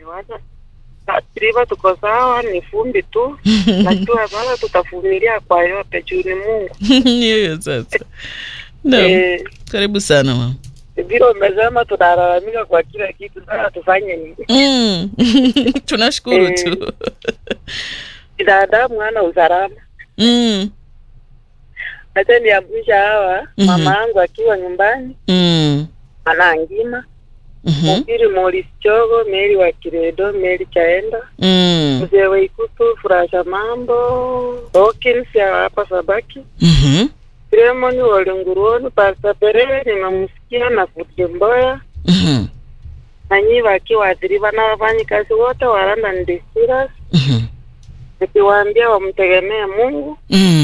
wacha Triva tuko sawa, ni fumbi tu, najua bado tutavumilia kwa yote juu ni Mungu. hiyo sasa no. Eh, karibu sana mama vile umesema tunalalamika kwa kila kitu, sasa tufanye nini? mm. tunashukuru Eh. tu Binadamu hana usalama. mm. Acha niamsha hawa Mhm. mama yangu akiwa nyumbani Mm. anangima Mhm. Mupiri Morris Chogo, Meri wa Kiredo, Meri Chaenda, Mm. Mzee wa Ikutu, Furasha Mambo, Hawkins ya hapa Sabaki, Mhm. Filemoni Walenguruoni, Pastor Perere nimemsikia na Futemboya Mhm. na nyi wakiwaathiriwa na wafanyikazi wote wa London Distillers, Mhm. nikiwaambia wamtegemee Mungu Mm.